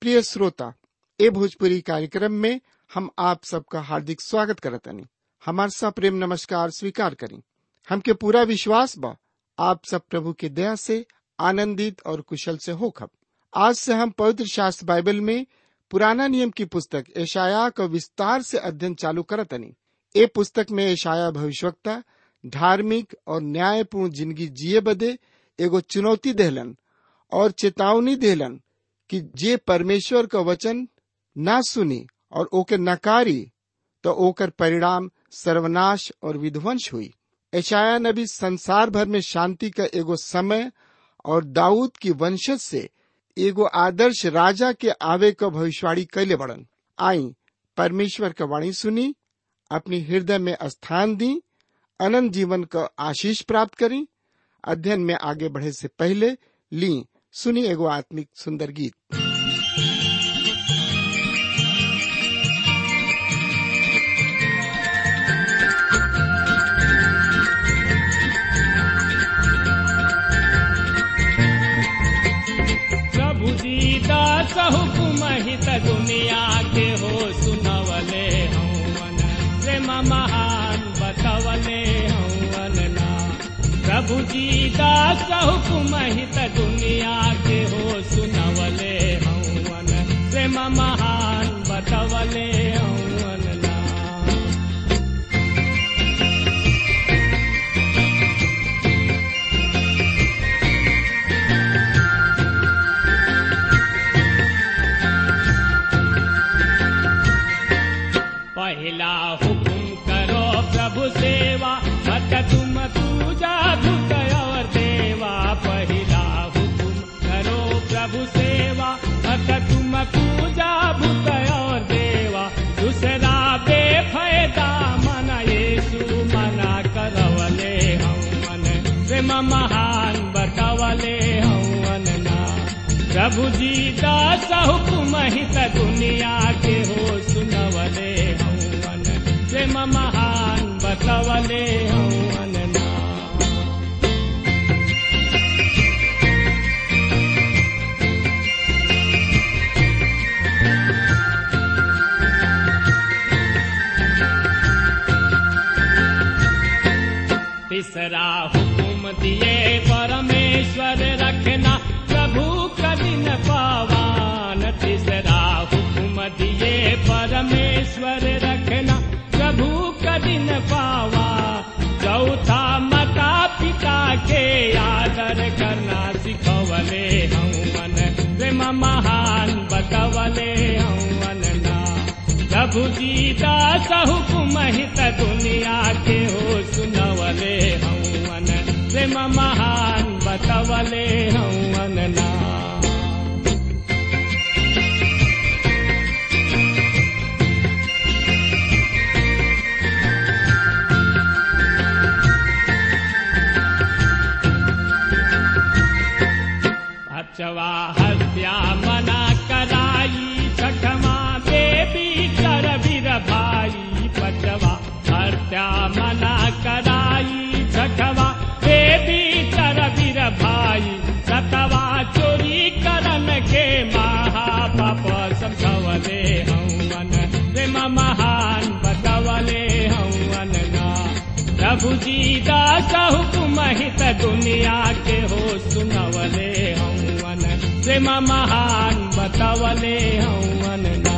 प्रिय श्रोता ए भोजपुरी कार्यक्रम में हम आप सबका हार्दिक स्वागत करतनी हमार सा प्रेम नमस्कार स्वीकार करी हमके पूरा विश्वास बा आप सब प्रभु के दया से आनंदित और कुशल से होखब आज से हम पवित्र शास्त्र बाइबल में पुराना नियम की पुस्तक एशाया का विस्तार से अध्ययन चालू करतनी ए पुस्तक में एशाया भविष्यवक्ता धार्मिक और न्यायपूर्ण जिंदगी जिए बदे एगो चुनौती देहलन और चेतावनी देहलन कि जे परमेश्वर का वचन ना सुनी और ओके नकारी तो ओकर परिणाम सर्वनाश और विध्वंस हुई ऐशाया नबी संसार भर में शांति का एगो समय और दाऊद की वंशज से एगो आदर्श राजा के आवे का भविष्यवाणी कैले बड़न आई परमेश्वर का वाणी सुनी अपनी हृदय में स्थान दी अनंत जीवन का आशीष प्राप्त करी अध्ययन में आगे बढ़े से पहले ली सुनी एगो आत्मिक सुंदर गीत प्रभु दीदा हुकुम हित दुनिया के हो सुनवले हवन प्रेम महान बतवले हवन ना प्रभु दीदा हुकुम हित दुनिया के हो सुनवले हवन प्रेम महान बतवले हवन ना पहला हुकुम करो प्रभु सेवा मत तुम पूजा धुत और देवा पहला हुकुम करो प्रभु सेवा मत तुम पूजा भूत और देवा दूसरा बेफायदा मन येसु मना करवले हम मन प्रेम महान बतवले हवन ना प्रभु जी दास हुकुम हित दुनिया के हो सुनवले हवन प्रेम महान बतवले हवन ना तीसरा हुकुम दिए परमेश्वर रखना प्रभु कठिन पावान तीसरा हुकुम दिए परमेश्वर रखना प्रभु कठिन पावा चौथा माता पिता के आदर करना सिखवले हवन प्रेम महान बतवले हवन ना प्रभु जी दास हुकुम हित दुनिया के हो सुनवले हवन प्रेम महान बतवले हवन ना अचवा हत्या मना कराई छठमा देवी कर वीर भाई पचवा हत्या मना कराई छठवा देवी कर वीर भाई सतवा चोरी करन के महापाप समझवले हवन प्रेम महान बतवले हवन ना प्रभु जी दास हुकुम हित दुनिया के हो सुनवले हवन प्रेम महान बतवले हवन ना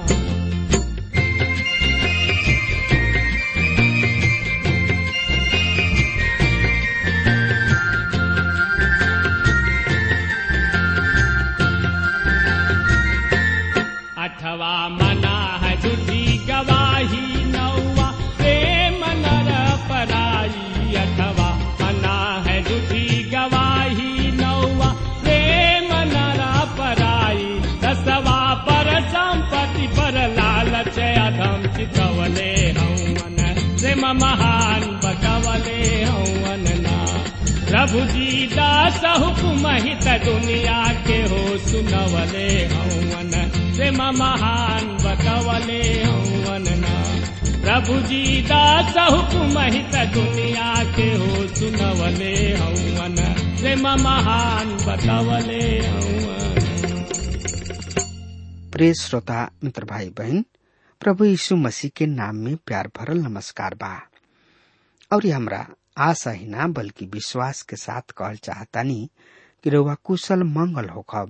अठवा मना है झूठी गवाही नौवा प्रेम नर पराई अठवा मना है झूठी गवाही नौवा प्रेम नर पराई दसवा पर संपत्ति पर लालच अधम चितवले हवन प्रेम महान बतवले हवन ना प्रभु जी दास हुकुम हित दुनिया के हो सुनवले हवन प्रेम महान बतवले हवन ना प्रभु जी दास हुकुम हित दुनिया के हो सुनवले हवन प्रेम महान बतवले हवन प्रिय श्रोता मित्र भाई बहन प्रभु यीशु मसीह के नाम में प्यार भरल नमस्कार बा और ये हमरा आशा ही ना बल्कि विश्वास के साथ कहल चाहतानी कि रउआ कुशल मंगल होखब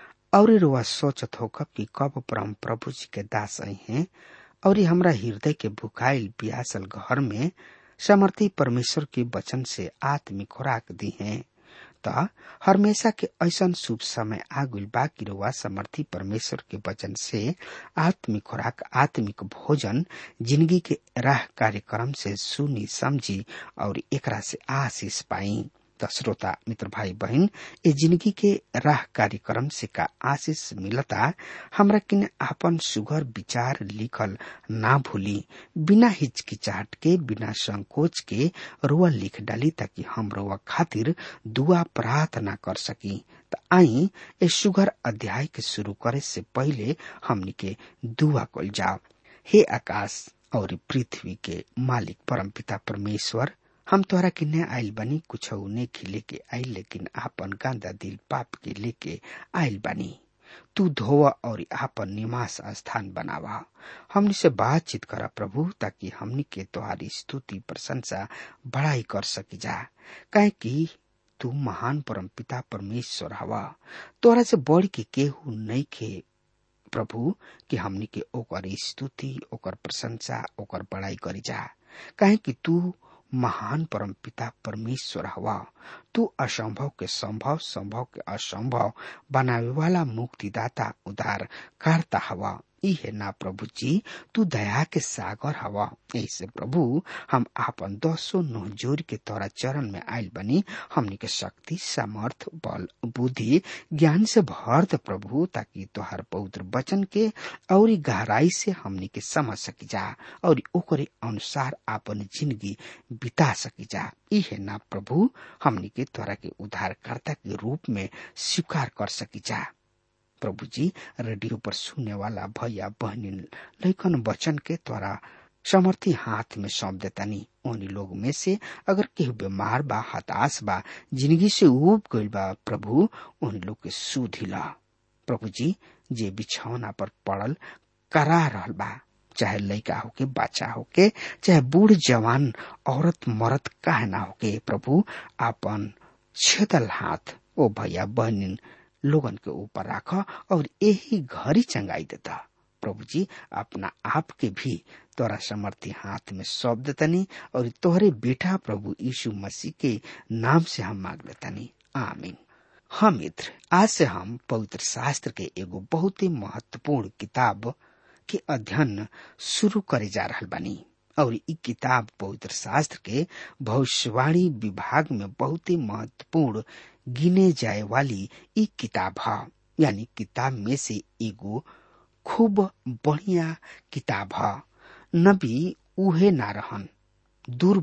और रउआ सोचत होखब कि कब परम प्रभु जी के दास आई हैं और ये हमरा हृदय के भुखाइल पियासल घर में समर्थी परमेश्वर के वचन से आत्मिक खुराक दी हैं त हमेशा के ऐसन शुभ समय आगुल बा कि रउआ समर्थी परमेश्वर के वचन से आत्मिक खुराक आत्मिक भोजन जिंदगी के राह कार्यक्रम से सुनी समझी और एकरा से आशीष पाई त श्रोता मित्र भाई बहन ए जिंदगी के राह कार्यक्रम से का आशीष मिलता हमरा किने आपन सुगर विचार लिखल ना भूली बिना हिचकिचाहट के बिना संकोच के रुआ लिख डाली ताकि हम रुआ खातिर दुआ प्रार्थना कर सकी त आई ए सुगर अध्याय के शुरू करे से पहले हमनी के दुआ कल जाओ हे आकाश और पृथ्वी के मालिक परमपिता परमेश्वर हम तोहरा किन्ने आइल बनी कुछ नेखी लेके आइल लेकिन आपन गांदा दिल पाप के लेके आइल बनी तू धोवा और आपन निवास स्थान बनावा हमनी से बातचीत करा प्रभु ताकि हमनी के तोहारी स्तुति प्रशंसा बड़ाई कर सकी जा काहे कि तू महान परम पिता परमेश्वर हवा तोरा से बढ़ के केहू नहीं खे प्रभु कि हमनी के ओकर स्तुति ओकर प्रशंसा ओकर बड़ाई करी जा काहे कि तू महान परम पिता परमेश्वर हवा तू असंभव के संभव संभव के असंभव बनावे वाला मुक्तिदाता उदार करता हवा ई है ना प्रभु जी तू दया के सागर हवा ऐसे प्रभु हम आपन दसो नोह जोर के तोरा चरण में आयल बनी हमनी के शक्ति सामर्थ बल बुद्धि ज्ञान से भर दे प्रभु ताकि तोहार पवित्र वचन के और गहराई से हमनी के समझ सकी जा और ओकरे अनुसार आपन जिंदगी बिता सकी जा ई है ना प्रभु हमनी के तोरा के उद्धारकर्ता के रूप में स्वीकार कर सकी जा प्रभु जी रेडियो पर सुनने वाला भैया बहनी लेखन वचन के द्वारा समर्थी हाथ में सौंप देतानी उन्हीं लोग में से अगर केहू बीमार बा हताश बा जिंदगी से उब गईल बा प्रभु उन लोग के सुधिला प्रभु जी जे बिछौना पर पड़ल करा रहल बा चाहे लड़का होके बच्चा होके चाहे बूढ़ जवान औरत मर्द काहे ना होके प्रभु आपन छेदल हाथ ओ भैया बहनी लोगन के ऊपर राख और यही घरी चंगाई देता प्रभु जी अपना आप के भी तोरा समर्थी हाथ में सौंप देतनी और तोहरे बेटा प्रभु यीशु मसीह के नाम से हम मांग लेतनी आमीन हाँ मित्र आज से हम पवित्र शास्त्र के एगो बहुत ही महत्वपूर्ण किताब के अध्ययन शुरू करे जा रहा बानी और ई किताब पवित्र शास्त्र के भविष्यवाणी विभाग में बहुत ही महत्वपूर्ण गिने जाए वाली ई किताब है यानी किताब में से एगो खूब बढ़िया किताब है नबी उहे ना रहन दूर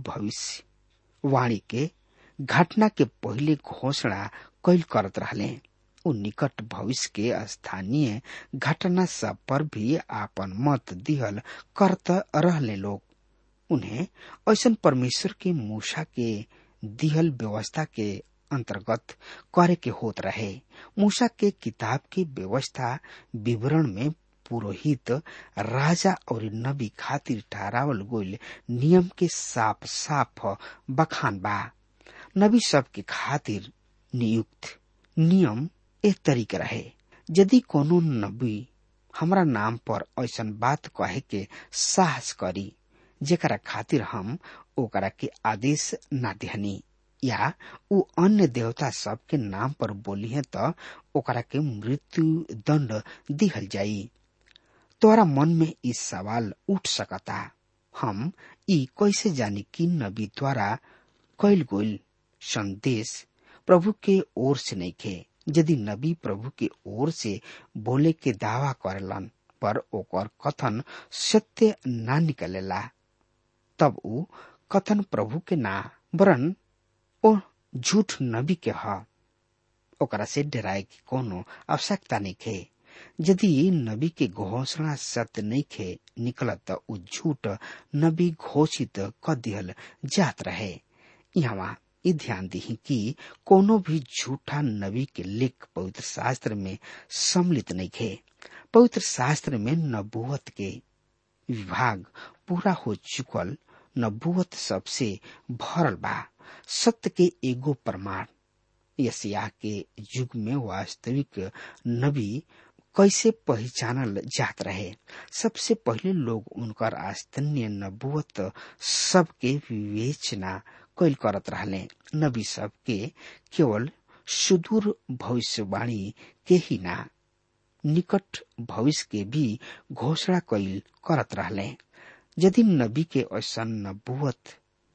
भविष्य वाणी के घटना के पहले घोषणा कैल करत रहले उ निकट भविष्य के स्थानीय घटना सब पर भी आपन मत दिहल करत रहले लोग उन्हें ऐसा परमेश्वर के मूसा के दिहल व्यवस्था के अंतर्गत करे के होत रहे मूसा के किताब की व्यवस्था विवरण में पुरोहित राजा और नबी खातिर ठहरावल गोल नियम के साफ साफ बखान बा नबी सब के खातिर नियुक्त नियम एक तरीके रहे यदि कोनो नबी हमरा नाम पर ऐसा बात कहे के साहस करी जेकरा खातिर हम ओकरा के आदेश ना देहनी या उ अन्य देवता सब के नाम पर बोली है तो ओकरा के मृत्यु दंड दिहल जाई तोरा मन में इस सवाल उठ सकता हम ई कैसे जानी कि नबी द्वारा कैल गोल संदेश प्रभु के ओर से नहीं खे यदि नबी प्रभु के ओर से बोले के दावा करेलन पर ओकर कथन सत्य ना निकलेला तब उ कथन प्रभु के ना वरन ओ झूठ नबी के ह ओकरा से डराए की कोनो आवश्यकता नहीं खे यदि नबी के घोषणा सत्य नहीं खे निकलत त उ झूठ नबी घोषित क दिहल जात रहे यहाँ ई ध्यान दी कि कोनो भी झूठा नबी के लेख पवित्र शास्त्र में सम्मिलित नहीं खे पवित्र शास्त्र में नबूवत के विभाग पूरा हो चुकल नबूवत सबसे भरल बा सत्य के एगो प्रमाण यसिया के युग में वास्तविक नबी कैसे पहचानल जात रहे सबसे पहले लोग उनकर आस्तन्य नबूवत सबके विवेचना कैल करत रहले नबी सब के केवल सुदूर भविष्यवाणी के ही ना निकट भविष्य के भी घोषणा कैल करत रहले यदि नबी के ऐसा नबूवत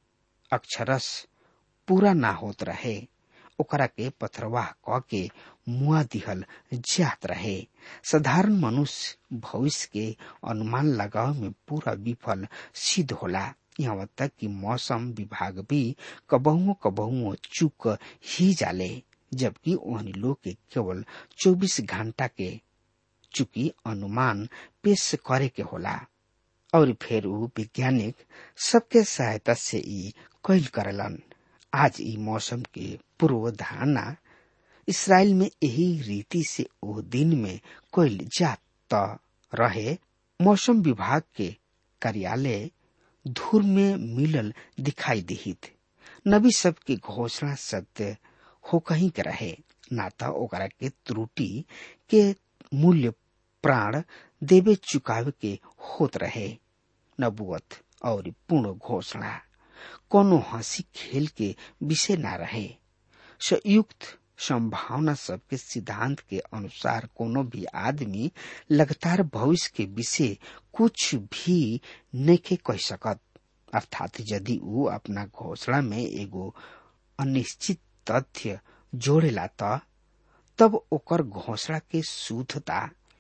अक्षरस पूरा ना होत रहे ओकरा के पथरवाह क के मुआ दिहल जात रहे साधारण मनुष्य भविष्य के अनुमान लगाव में पूरा विफल सिद्ध होला यहाँ तक कि मौसम विभाग भी कबहुओ कबहुओ चुक ही जाले जबकि ओहनी लोग के केवल 24 घंटा के चुकी अनुमान पेश करे के होला और फिर ऊ वैज्ञानिक सबके सहायता से ई कैल करलन आज ई मौसम के पूर्वधारणा इसराइल में यही रीति से ओ दिन में कैल जात रहे मौसम विभाग के कार्यालय धूर में मिलल दिखाई दिहित नबी सब के घोषणा सत्य हो कहीं के रहे ना तो ओकरा के त्रुटि के मूल्य प्राण देवे चुकावे के होत रहे नबुअत और पूर्ण घोषणा कोनो हंसी खेल के विषय ना रहे संयुक्त संभावना सबके सिद्धांत के अनुसार कोनो भी आदमी लगातार भविष्य के विषय कुछ भी नहीं कह सकत अर्थात यदि वो अपना घोषणा में एगो अनिश्चित तथ्य जोड़ेला त तब ओकर घोषणा के शुद्धता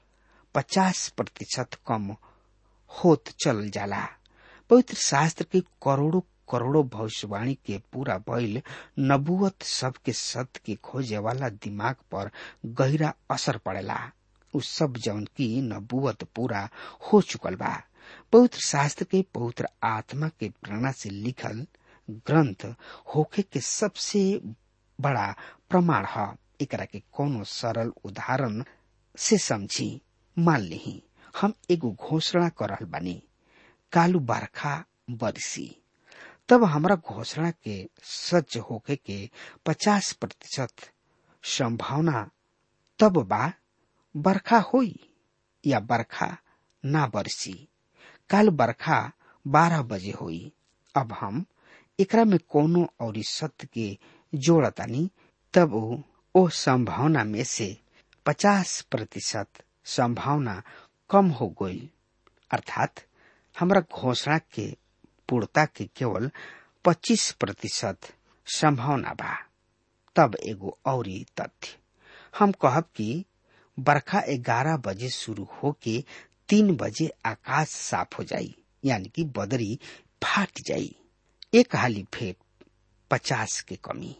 पचास प्रतिशत कम होत चल जाला पवित्र शास्त्र के करोड़ों करोड़ों भविष्यवाणी के पूरा भइल नबुवत सबके सत्य के खोजे वाला दिमाग पर गहरा असर पड़ेला उ सब जौन की नबुवत पूरा हो चुकल बा पवित्र शास्त्र के पवित्र आत्मा के प्रेरणा से लिखल ग्रंथ होखे के सबसे बड़ा प्रमाण है एकरा के कोनो सरल उदाहरण से समझी मान ली हम एगो घोषणा करल बानी कालू बरखा बरसी तब हमरा घोषणा के सच होके के पचास प्रतिशत संभावना तब बा बरखा होई या बरखा ना बरसी काल बरखा बारह बजे होई अब हम एकरा में कोनो और सत्य के जोड़तानी तब ओ संभावना में से पचास प्रतिशत संभावना कम हो गई अर्थात हमरा घोषणा के पूर्णता के केवल 25 प्रतिशत संभावना बा तब एगो और तथ्य हम कहब कि बरखा 11 बजे शुरू होके तीन बजे आकाश साफ हो जाई यानी कि बदरी फाट जाई एक हाली फेर पचास के कमी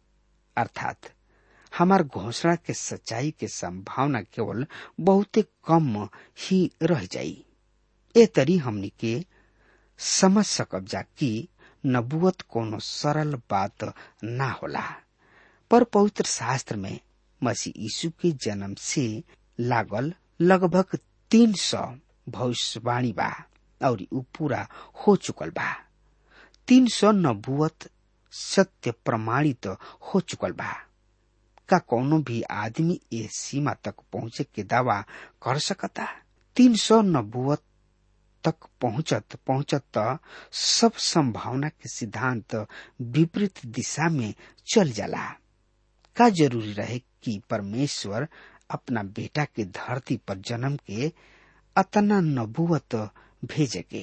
अर्थात हमार घोषणा के सच्चाई के संभावना केवल बहुते कम ही रह जाई ए तरी हमनी के समझ सकब जा कि नबुवत कोनो सरल बात ना होला पर पवित्र शास्त्र में मसीह यीशु के जन्म से लागल लगभग तीन सौ भविष्यवाणी बा और उ पूरा हो चुकल बा तीन सौ नबुवत सत्य प्रमाणित हो चुकल बा का कोनो भी आदमी ए सीमा तक पहुंचे के दावा कर सकता तीन सौ नबुवत तक पहुंचत पहुंचत सब संभावना के सिद्धांत विपरीत दिशा में चल जाला का जरूरी रहे कि परमेश्वर अपना बेटा के धरती पर जन्म के अतना नबुवत भेजे के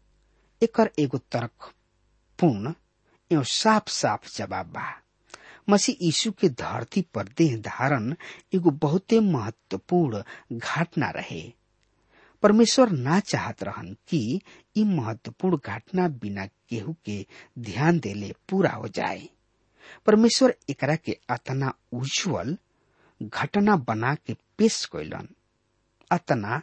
एकर एगो तर्क पूर्ण एवं साफ साफ जवाब बा मसीह यीशु के धरती पर देह धारण एगो बहुते महत्वपूर्ण घटना रहे परमेश्वर ना चाहत रहन कि ई महत्वपूर्ण घटना बिना केहू के ध्यान देले पूरा हो जाए परमेश्वर एकरा के अतना उज्जवल घटना बना के पेश कैलन अतना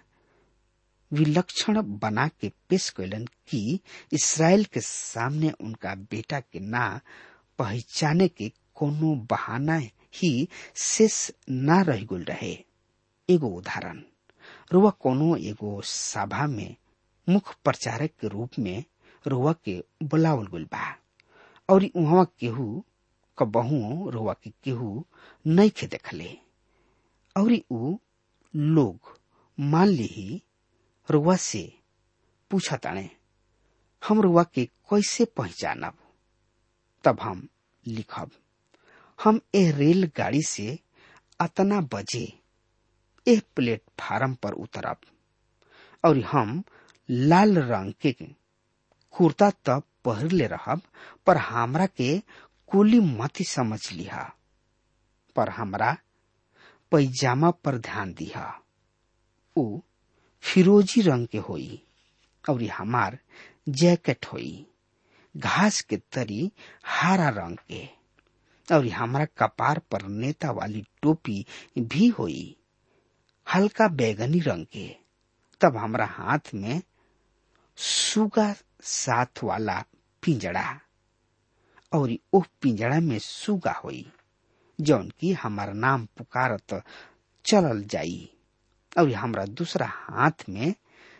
विलक्षण बना के पेश कैलन कि इसराइल के सामने उनका बेटा के ना पहचाने के कोनो बहाना ही शेष ना रह गुल रहे एगो उदाहरण रुआ कोनो एगो सभा में मुख्य प्रचारक के रूप में रुआ के बुलावल गइल बा और उहाँ केहू कबहू रुआ के केहू नहीं खे देखले और ऊ लोग मान ली रुआ से पूछा ताने हम रुआ के कैसे पहचानब तब हम लिखब हम ए रेलगाड़ी से अतना बजे ए प्लेटफार्म पर उतरब और हम लाल रंग के कुर्ता तब पहिरले रहब पर हमरा के कुली मती समझ लिहा पर हमरा पैजामा पर ध्यान दिहा ऊ फिरोजी रंग के होई और हमार जैकेट होई घास के तरी हरा रंग के और हमारा कपार पर नेता वाली टोपी भी होई हल्का बैगनी रंग के तब हमरा हाथ में सुगा साथ वाला पिंजड़ा और ओ पिंजड़ा में सुगा होई जौन की हमारा नाम पुकारत चलल जाई और हमरा दूसरा हाथ में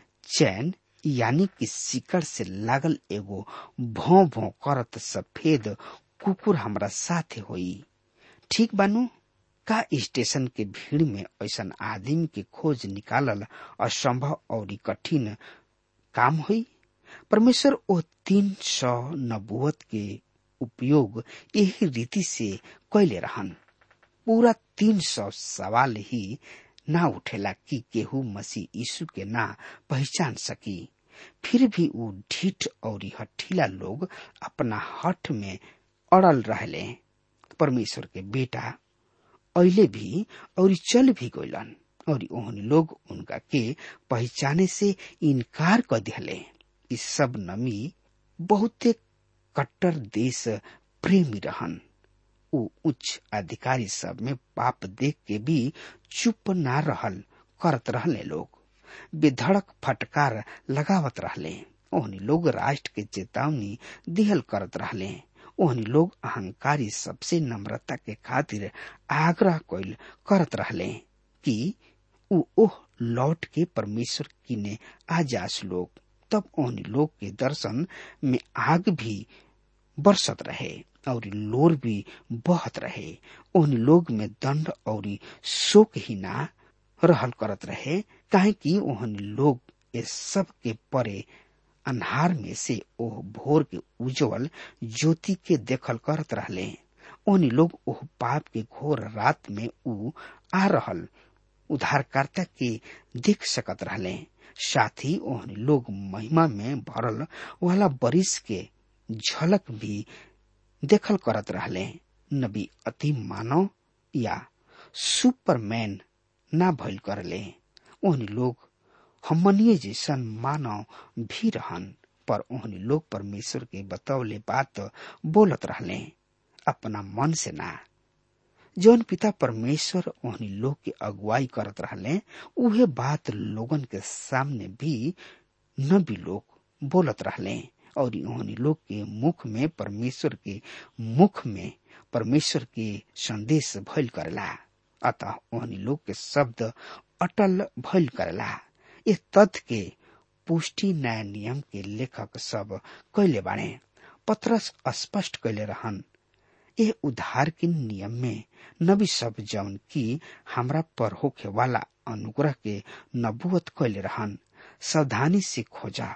चैन यानी कि सिकड़ से लागल एगो भौ भौ करत सफेद कुकुर हमरा साथे होई ठीक बानू का स्टेशन के भीड़ में ऐसा आदमी के खोज निकालल असंभव और कठिन काम हुई परमेश्वर ओ तीन सौ नबुवत के उपयोग यही रीति से कैले रहन पूरा तीन सौ सवाल ही ना उठेला कि केहू मसीह यीशु के ना पहचान सकी फिर भी ऊ ढीठ और हठीला लोग अपना हठ में अड़ल रहले परमेश्वर के बेटा अले भी और चल भी गइलन और ओहन लोग उनका के पहचाने से इनकार कर दिले इस सब नमी बहुते कट्टर देश प्रेमी रहन ऊ उच्च अधिकारी सब में पाप देख के भी चुप ना रहल करत रहले लोग बेधड़क फटकार लगावत रहले ओहनी लोग राष्ट्र के चेतावनी दिहल करत रहले ओहनी लोग अहंकारी सबसे नम्रता के खातिर आग्रह कैल करत रहले कि ऊ ओह लौट के परमेश्वर किने आ जास लोग तब ओहनी लोग के दर्शन में आग भी बरसत रहे और लोर भी बहत रहे ओहनी लोग में दंड और शोक ही ना रहल करत रहे काहे कि ओहनी लोग ये सब के परे अन्हार में से ओह भोर के उज्जवल ज्योति के देखल करत रहले ओहनी लोग ओह पाप के घोर रात में ऊ आ रहल उद्धारकर्ता के देख सकत रहले साथ ही ओहनी लोग महिमा में भरल वाला बरिस के झलक भी देखल करत रहले नबी अति मानव या सुपरमैन ना भइल करले ओहनी लोग हमनिए जैसन मानव भी रहन पर ओहनी लोग परमेश्वर के बतौले बात बोलत रहले अपना मन से ना जौन पिता परमेश्वर ओहनी लोग के अगुवाई करत रहले उहे बात लोगन के सामने भी न भी लोग बोलत रहले और ओहनी लोग के मुख में परमेश्वर के मुख में परमेश्वर के संदेश भइल करेला अतः ओहनी लोग के शब्द अटल भइल करेला इस तथ्य के पुष्टि न्याय नियम के लेखक सब कैले बाणे पत्रस स्पष्ट कैले रहन ए उधार के नियम में नबी सब जौन की हमरा पर होखे वाला अनुग्रह के नबुवत कैले रहन सावधानी से खोजा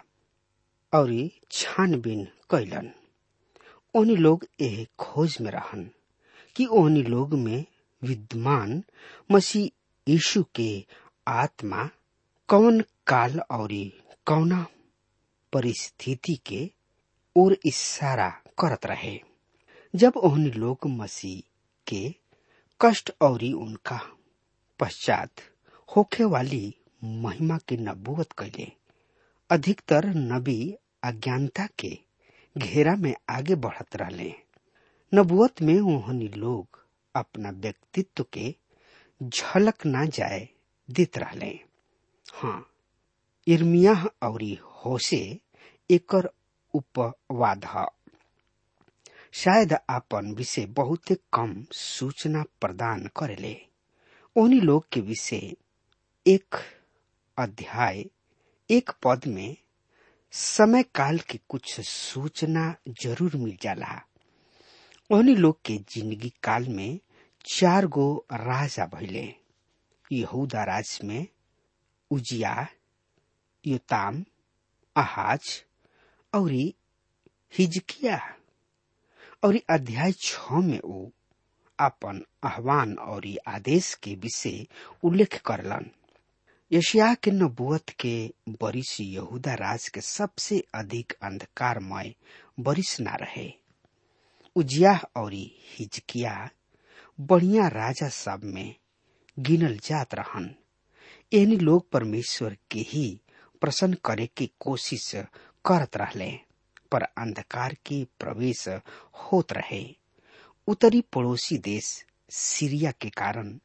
और छानबीन कैलन ओहनी लोग एह खोज में रहन कि ओहनी लोग में विद्यमान मसीह यीशु के आत्मा कौन काल और कौना परिस्थिति के ओर इशारा करत रहे जब ओहनी लोग मसीह के कष्ट और उनका पश्चात होखे वाली महिमा के नबूवत कैले अधिकतर नबी अज्ञानता के घेरा में आगे बढ़त रहले नबुवत में ओहनी लोग अपना व्यक्तित्व के झलक ना जाए देत रहले हाँ इर्मिया और होसे एकर उपवाद ह शायद आपन विषय बहुत कम सूचना प्रदान करेले ओहनी लोग के विषय एक अध्याय एक पद में समय काल के कुछ सूचना जरूर मिल जाला ओहनी लोग के जिंदगी काल में चार गो राजा भइले यहूदा राज में उजिया योताम आहाज और हिजकिया और अध्याय छ में वो अपन आह्वान और आदेश के विषय उल्लेख करलन यशिया के नबुअत के बरिस यहूदा राज के सबसे अधिक अंधकारमय बरिस ना रहे उजिया और हिजकिया बढ़िया राजा सब में गिनल जात रहन एहनी लोग परमेश्वर के ही प्रसन्न करे के कोशिश करत रहले पर अंधकार के प्रवेश होत रहे उत्तरी पड़ोसी देश सीरिया के कारण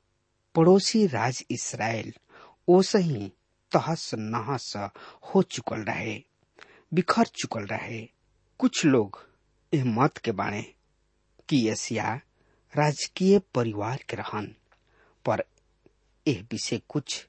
पड़ोसी राज इसराइल ओसे ही तहस नहस हो चुकल रहे बिखर चुकल रहे कुछ लोग एह मत के बाणे कि एशिया राजकीय परिवार के रहन पर एह विषय कुछ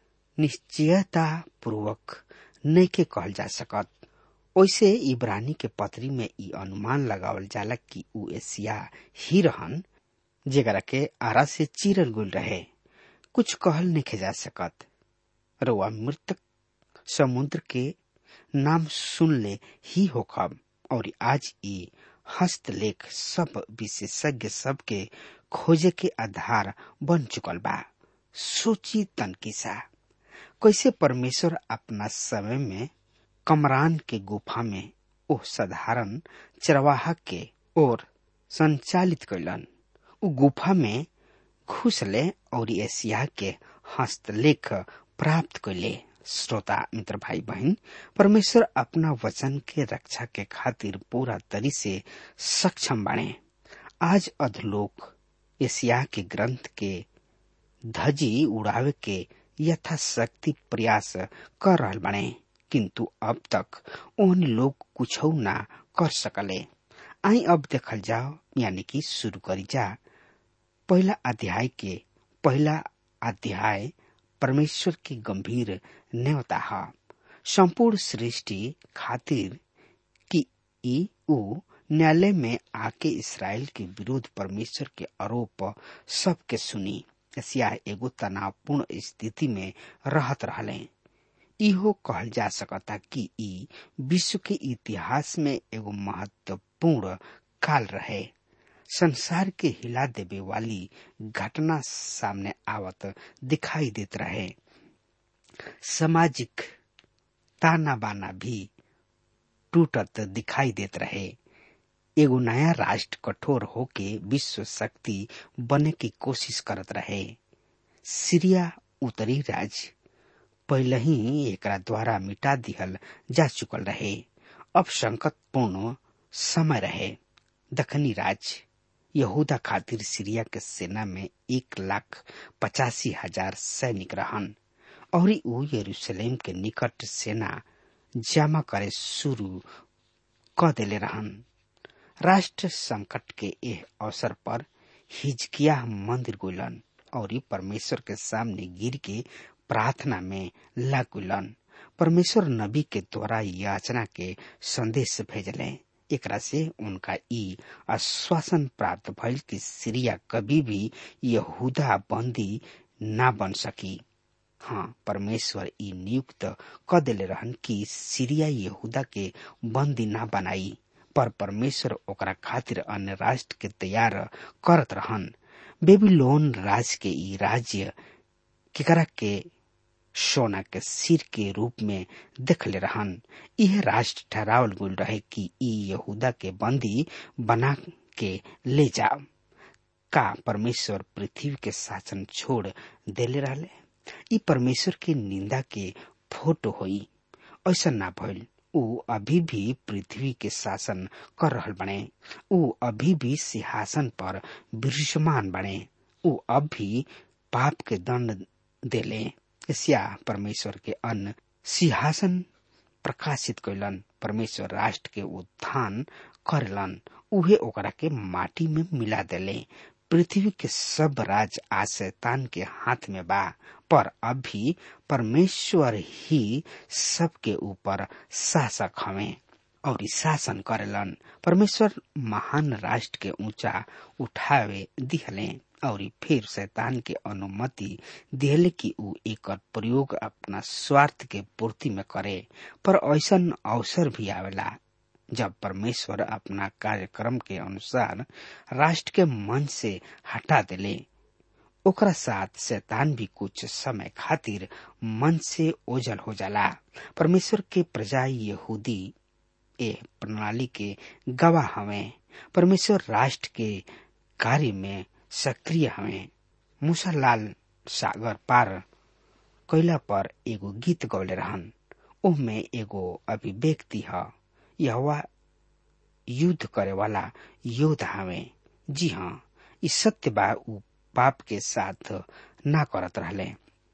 निश्चयता पूर्वक नहीं के कहल जा सकत ओइसे इब्रानी के पत्री में ई अनुमान लगावल जाला कि उ एशिया ही रहन जेकरा के आरा से चीरल गुल रहे कुछ कहल नहीं जा सकत रउआ मृतक समुद्र के नाम सुन ले ही होखब और आज ई हस्तलेख सब विशेषज्ञ सब के खोजे के आधार बन चुकल बा सोची तनकिसा कैसे परमेश्वर अपना समय में कमरान के गुफा में ओह साधारण चरवाहा के ओर संचालित कैलन उ गुफा में घुसले और एशिया के हस्तलेख प्राप्त कैले श्रोता मित्र भाई बहन परमेश्वर अपना वचन के रक्षा के खातिर पूरा तरी से सक्षम बने आज अधलोक एशिया के ग्रंथ के धजी उड़ावे के यथाशक्ति प्रयास कर रहल बने किंतु अब तक उन लोग कुछ ना कर सकले आई अब देखल जाओ यानी कि शुरू करी जा पहला अध्याय के पहला अध्याय परमेश्वर की गंभीर न्यवता है संपूर्ण सृष्टि खातिर कि ई उ न्यायालय में आके इसराइल के विरुद्ध परमेश्वर के आरोप सबके सुनी एशिया एगो तनावपूर्ण स्थिति में रहत रहले इहो कहल जा सकता कि ई विश्व के इतिहास में एगो महत्वपूर्ण काल रहे संसार के हिला देवे वाली घटना सामने आवत दिखाई देत रहे सामाजिक ताना बाना भी टूटत दिखाई देत रहे एगो नया राष्ट्र कठोर होके विश्व शक्ति बने की कोशिश करत रहे सीरिया उत्तरी राज्य पहले ही एकरा द्वारा मिटा दिहल जा चुकल रहे अब संकटपूर्ण समय रहे दखनी राज्य यहूदा खातिर सीरिया के सेना में एक लाख पचासी हजार सैनिक रहन और ऊ यरूशलेम के निकट सेना जमा करे शुरू क देले रहन राष्ट्र संकट के एह अवसर पर हिजकिया मंदिर गुलन और परमेश्वर के सामने गिर के प्रार्थना में लगुलन परमेश्वर नबी के द्वारा याचना के संदेश भेजले एकरा से उनका ई आश्वासन प्राप्त भइल कि सीरिया कभी भी यहूदा बंदी ना बन सकी हाँ परमेश्वर ई नियुक्त क देले रहन कि सीरिया यहूदा के बंदी ना बनाई पर परमेश्वर ओकरा खातिर अन्य राष्ट्र के तैयार करत रहन बेबीलोन राज के ई राज्य केकरा के सोना के सिर के रूप में देखले रहन यह राष्ट्र ठहरावल गुल रहे कि ई यहूदा के बंदी बना के ले जाओ का परमेश्वर पृथ्वी के शासन छोड़ देले रहले ई परमेश्वर के निंदा के फोटो होई ऐसा ना भइल ऊ अभी भी पृथ्वी के शासन कर रहल बने ऊ अभी भी सिंहासन पर विराजमान बने ऊ अब भी पाप के दंड देले एशिया परमेश्वर के अन्न सिंहासन प्रकाशित कैलन परमेश्वर राष्ट्र के उत्थान करलन उहे ओकरा के माटी में मिला देले पृथ्वी के सब राज आज शैतान के हाथ में बा पर अभी परमेश्वर ही सबके ऊपर शासक हवे और शासन करेलन परमेश्वर महान राष्ट्र के ऊंचा उठावे दिहले और फिर शैतान के अनुमति दिहले कि ऊ एकर प्रयोग अपना स्वार्थ के पूर्ति में करे पर ऐसा अवसर भी आवेला जब परमेश्वर अपना कार्यक्रम के अनुसार राष्ट्र के मन से हटा देले ओकरा साथ शैतान भी कुछ समय खातिर मन से ओझल हो जाला परमेश्वर के प्रजा यहूदी ए प्रणाली के गवाह हवे परमेश्वर राष्ट्र के कार्य में सक्रिय हवे मूसा लाल सागर पार कैला पर एगो गीत गौले रहन ओमे एगो अभिव्यक्ति ह यह युद्ध करे वाला योद्धा हवे जी हाँ ई सत्य बा ऊ पाप के साथ ना करत रहले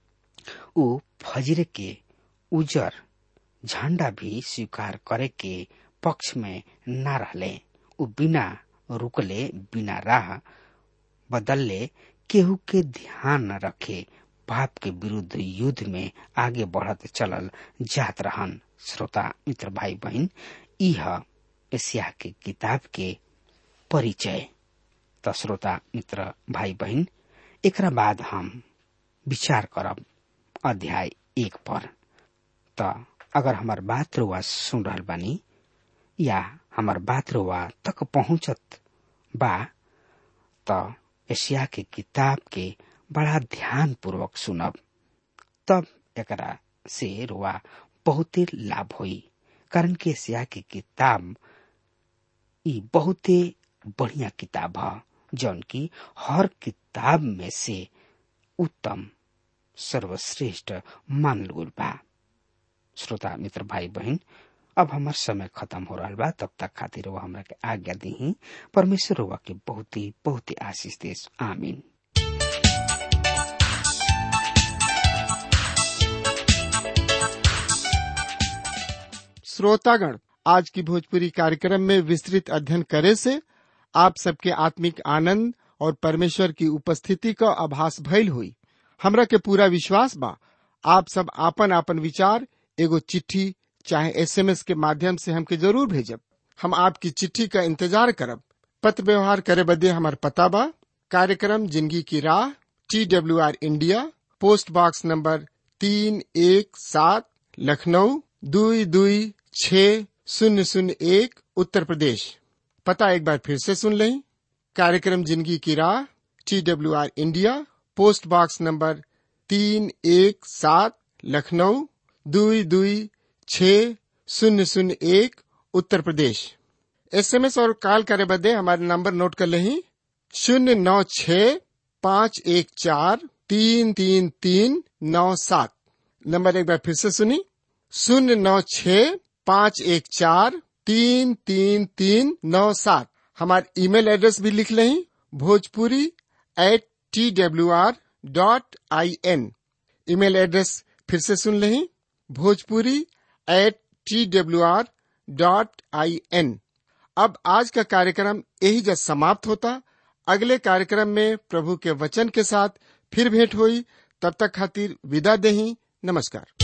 ऊ फजरे के उजर झंडा भी स्वीकार करे के पक्ष में ना रहले ऊ बिना रुकले बिना राह बदलले केहू के ध्यान न रखे पाप के विरुद्ध युद्ध में आगे बढ़त चलल जात रहन श्रोता मित्र भाई बहन यह एशिया के किताब के परिचय त श्रोता मित्र भाई बहन एकरा बाद हम विचार करब अध्याय एक पर त अगर हमार बात रुआ सुन रहल बानी या हमार बात रुआ तक पहुंचत बा त एशिया के किताब के बड़ा ध्यान पूर्वक सुनब तब एकरा से रुआ बहुते लाभ होई कारण कि एशिया के किताब ई बहुते बढ़िया किताब ह जौन की हर किताब में से उत्तम सर्वश्रेष्ठ मानल गइल बा श्रोता मित्र भाई बहन अब हमार समय खत्म हो रहा बा तब तक खातिर वो हमरा के आज्ञा दी परमेश्वर हुआ के बहुत ही बहुत ही आशीष देश आमीन श्रोतागण आज की भोजपुरी कार्यक्रम में विस्तृत अध्ययन करे से आप सबके आत्मिक आनंद और परमेश्वर की उपस्थिति का आभास भइल हुई हमरा के पूरा विश्वास बा आप सब आपन आपन विचार एगो चिट्ठी चाहे एसएमएस के माध्यम से हमके जरूर भेजब हम आपकी चिट्ठी का इंतजार करब पत्र व्यवहार करे बदे हमार पता बा कार्यक्रम जिंदगी की राह T W R India post box number तीन एक सात लखनऊ दुई दुई छ शून्य शून्य एक उत्तर प्रदेश पता एक बार फिर से सुन लें कार्यक्रम जिंदगी की राह T W R India post box number तीन एक सात लखनऊ दुई दुई छ शून्य शून्य एक उत्तर प्रदेश एसएमएस और कॉल करे बदे हमारे नंबर नोट कर लें शून्य नौ छ पाँच एक चार तीन तीन तीन नौ सात नंबर एक बार फिर से सुनी शून्य नौ छ पाँच एक चार तीन तीन तीन नौ सात हमारे ईमेल एड्रेस भी लिख लें Bhojpuri at T W R dot I N email address फिर से सुन लें Bhojpuri at T W R dot I N अब आज का कार्यक्रम यही जब समाप्त होता अगले कार्यक्रम में प्रभु के वचन के साथ फिर भेंट हुई तब तक खातिर विदा देही नमस्कार